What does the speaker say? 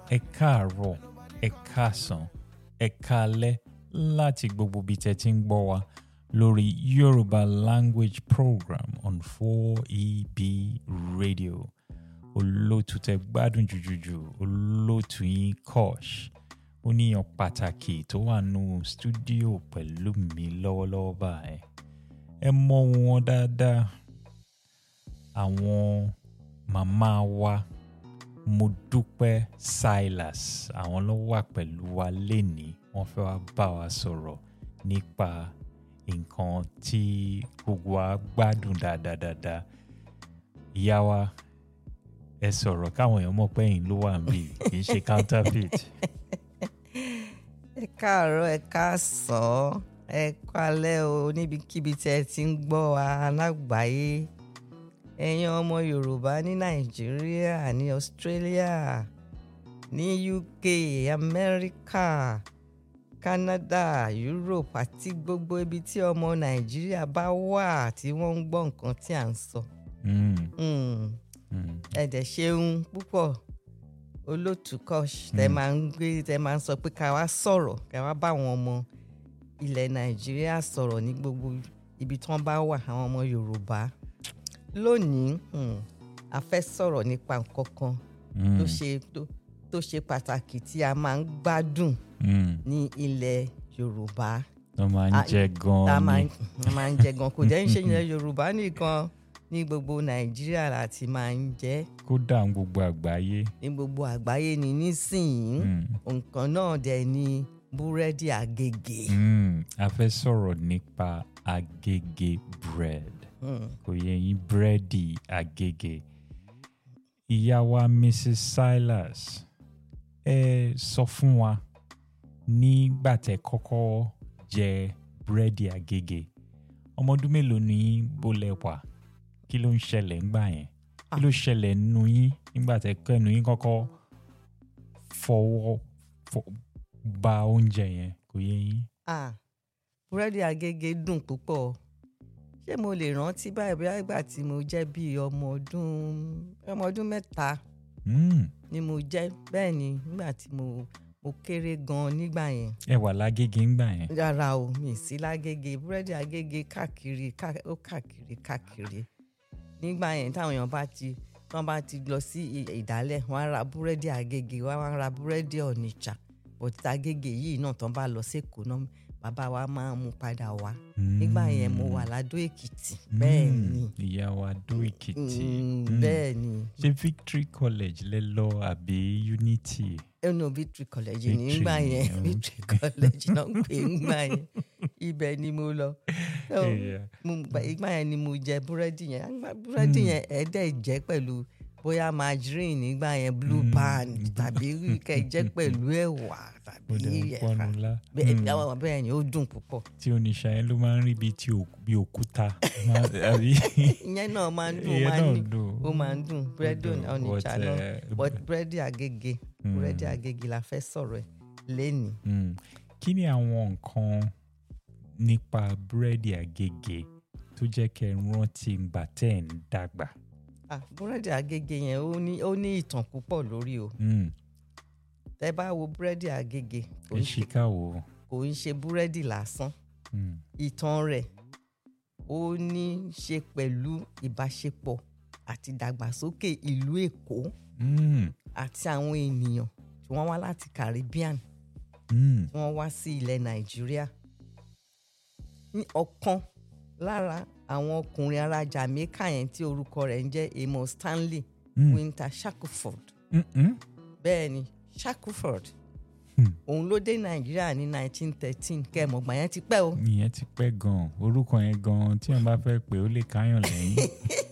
ẹ káàárọ̀ ẹ káàsán ẹ káalẹ́ láti gbogbo ibi tẹ́ ti ń gbọ́ wa lórí Yorùbá language program on 4EB radio olóòtú tẹ́ gbádùn jùjùjù olóòtú yín Kosh oníyan pàtàkì tó wà nù stúdíò pẹ̀lú mi lọ́wọ́lọ́wọ́ báyìí ẹ mọ̀ wọn dáadáa àwọn màmá wa Modúpẹ́ Silas àwọn ló wà pẹ̀lú wa lénìí wọ́n fẹ́ wá bá wa sọ̀rọ̀ nípa nǹkan tí gbogbo wa gbádùn dáadáa ìyá wa ẹ sọ̀rọ̀ káwọn èèyàn mọ̀ pé ẹ̀yin ló wà níbí kì í ṣe counterfeit. ẹ káàárọ̀ ẹ káàsán ẹ kálẹ́ o níbikíbi tí ẹ ti ń gbọ́ wa lágbàáyé ẹ̀yin ọmọ Yorùbá ní Nàìjíríà ní Australia ní UK Amẹ́ríkà Canada Europe àti gbogbo ibi tí ọmọ Nàìjíríà bá wà tí wọ́n ń gbọ́ nǹkan tí à ń sọ. Mm, Mm. mm. ẹ dẹ̀ ṣeun púpọ̀ olótú Kosh tẹ máa ń gbé tẹ máa ń sọ pé ká wá sọ̀rọ̀ ká wá bá àwọn ọmọ ilẹ̀ Nàìjíríà sọ̀rọ̀ ní gbogbo ibi tí wọ́n bá wà àwọn ọmọ Yorùbá lónìí mm, a fẹ́ sọ̀rọ̀ nípa nǹkan kan tó ṣe tó tó ṣe pàtàkì tí a máa ń gbádùn Mm. ní ilẹ̀ Yorùbá wọ́n máa ń Ah, jẹ tá a máa gan-an ń a máa ń jẹ gan kò jẹ́ ń ṣe ilẹ̀ Yorùbá nìkan ní gbogbo Nàìjíríà láti máa ń jẹ ni kódà ń gbogbo àgbáyé. ní gbogbo àgbáyé ni nísìnyí Mm. nǹkan náà dẹ̀ ni búrẹ́dì àgègè. Mm. a fẹ́ sọ̀rọ̀ nípa agége bread Mm. kò yẹ yín búrẹ́dì agége. ìyá wa Mrs. Silas ẹ sọ fún wa nígbà tẹ́ kọ́kọ́ jẹ búrẹ́dì agége ọmọ ọdún mélòó ni yín bó lẹ wà kí ló ń ṣẹlẹ̀ ńgbà yẹn kí ló ṣẹlẹ̀ nínú yín nígbà tẹ́ kọ́ ẹnu yín kọ́kọ́ fọwọ́ fọ- ba oúnjẹ yẹn kò yẹ yín. Ah, búrẹ́dì àgègè dùn púpọ̀ ṣé mo lè rántí báyìí bóyá ìgbà tí mo jẹ́ bíi ọmọ ọdún ọmọ ọdún mẹ́ta Mm. ni mo jẹ́ bẹ́ẹ̀ ni nígbà tí mo mo kéré gan nígbà yẹn ẹ wà lágége ńgbà yẹn. rárá o mi sí lágége búrẹ́dì àgègè káàkiri ká- ó káàkiri káàkiri nígbà yẹn táwọn èèyàn bá ti wọ́n bá ti lọ sí i- ìdálẹ̀ wọ́n á ra búrẹ́dì àgègè wọ́n á ra búrẹ́dì ọ̀nìjà bọ̀tí àgègè yìí náà tán bá lọ sẹ́kọ̀ọ́ náà bàbá wa máa ń mú padà wá nígbà yẹn mo wà ládó èkìtì bẹ́ẹ̀ Mm. ni ìyá wa dó èkìtì. Mm, Mm. bẹ́ẹ̀ ni ṣé Victory College lẹ lọ àbí Unity. ẹnu victory college Victory nígbà yẹn ni, victory college náà ń pè é nígbà yẹn ibẹ̀ ni mo lọ So, Yeah. mo gba- ìgbà yẹn ni mo jẹ búrẹ́dì yẹn Àgbà búrẹ́dì yẹn ẹ̀ẹ́dẹ̀ jẹ́ pẹ̀lú bóyá margarine nígbà yẹn blue Mm, band blue tàbí kẹ́ jẹ́ pẹ̀lú ẹ̀wà tàbí ó dẹ̀ ń ẹ̀fà pọnu lá. bẹ́ẹ̀ Mm. àwọn bẹ́ẹ̀ ni ó dùn púpọ̀ tí oníṣà yẹn ló máa ń rí bíi tí òk- bí òkúta. Máa- àbí? ìyẹn náà máa ń dùn ó Ìyẹn máa ń náà ní dùn. ó máa ń dùn búrẹ́dì dùn, ọ̀nìjà but, náà eh, but búrẹ́dì àgègè búrẹ́dì Mm. àgègè la fẹ́ sọ̀rọ̀ ẹ̀ lẹ́nìí. Mm. kí ni àwọn nǹkan nípa búrẹ́dì àgègè tó jẹ́ kẹ́ ẹ rántí ìgbà tẹ́ ẹ̀ ń dàgbà. Ah, búrẹ́dì àgègè yẹn ó ní ó ní ìtàn púpọ̀ lórí o Mm. tẹ́ bá wo búrẹ́dì àgègè kò ẹ ń ṣe ṣe káwọ́. kò ń ṣe búrẹ́dì lásán Mm. ìtàn rẹ̀ ó ní í ṣe pẹ̀lú ìbáṣepọ̀ àti ìdàgbàsókè ìlú Èkó Mm. àti àwọn ènìyàn tí wọ́n wá láti Caribbean Mm. tí wọ́n wá sí ilẹ̀ Nàìjíríà ní ọ̀kan lára àwọn ọkùnrin ará Jamaica yẹn tí orúkọ rẹ̀ ń jẹ́ Amos Stanley Mm. Winter Shackelford Mm-mm. bẹ́ẹ̀ ni Shackelford Hmm. òun ló dé Nàìjíríà ní 1913 kẹ́ẹ̀mọ̀gbà yẹn ti pẹ́ o ìyẹn ti pẹ́ gan-an orúkọ yẹn gan-an tí wọ́n bá fẹ́ pè ó lè káyàn lẹ́yìn.